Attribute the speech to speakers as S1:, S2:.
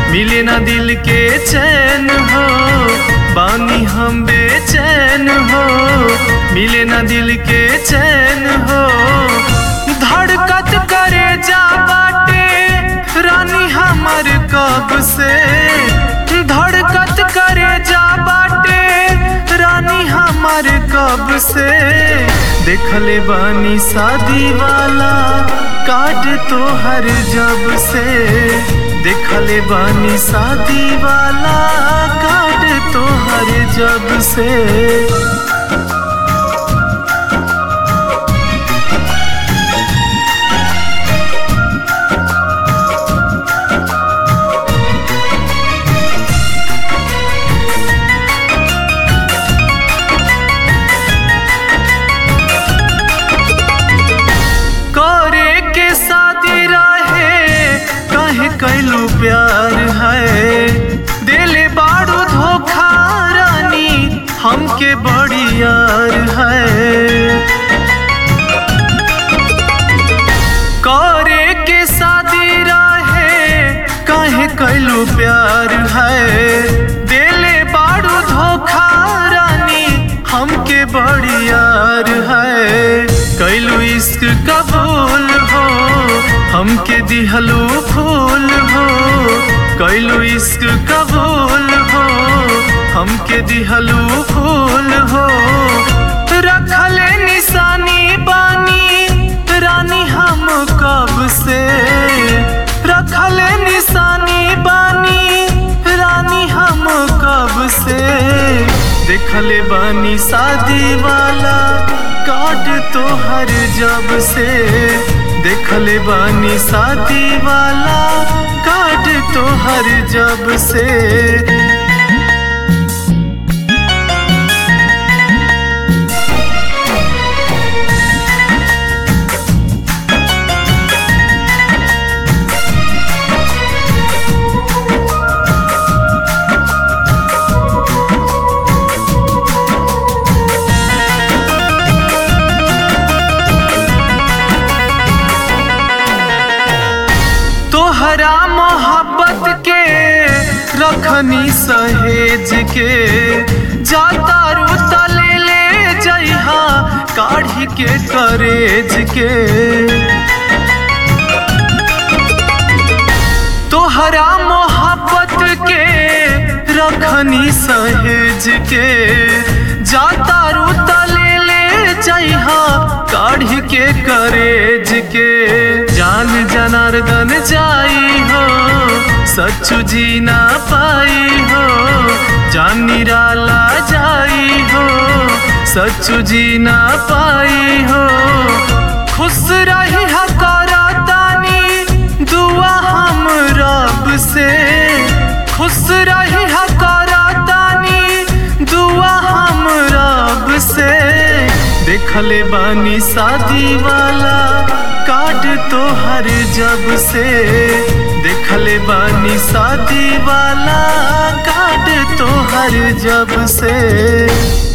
S1: मिले ना दिल के चैन हो बानी हम बेचैन हो मिले ना दिल के चैन हो धड़कत करे जा बाटे रानी हमर कब से धड़कत करे जा बाटे रानी हमर कब से देखले बानी शादी वाला काट तो हर जब से देखले बानी शादी वाला काट तो हर जब से करे के शादी रहे कहे कैलू प्यार है दिले बारू धोखा रानी हमके बड़ी यार है करे के शादी रहे कहे कैलू प्यार है दिले बारू धोखा रानी हमके बड़ी यार है कैलू इश्क कबूल हो हमके दिहलू फूल हो कैलू इश्क कबूल हो हमके दिहलू फूल हो रखले निशानी बानी रानी हम कब से रखले निशानी बानी रानी हम कब से देखले बानी शादी वाला काट तो हर जब से देखले बानी शादी वाला काट तो हर जब से तोहरा मोहब्बत के रखनी सहेज के जाता रूता ले ले जइहा काढ़ी के करेज के तोहरा मोहब्बत के रखनी सहेज के जाता रूता ले ले जइहा काढ़ी के करेज के जान जनार्दन जाई हो सच्चू जी ना पाई हो जान निराला जाई हो सच्चू जी ना पाई हो खुश रही हकारा तानी दुआ हम रब से खुश रही हकारा तानी दुआ हम रब से देखले बानी शादी वाला काट तो हर जब से देखले बानी शादी वाला काट तो हर जब से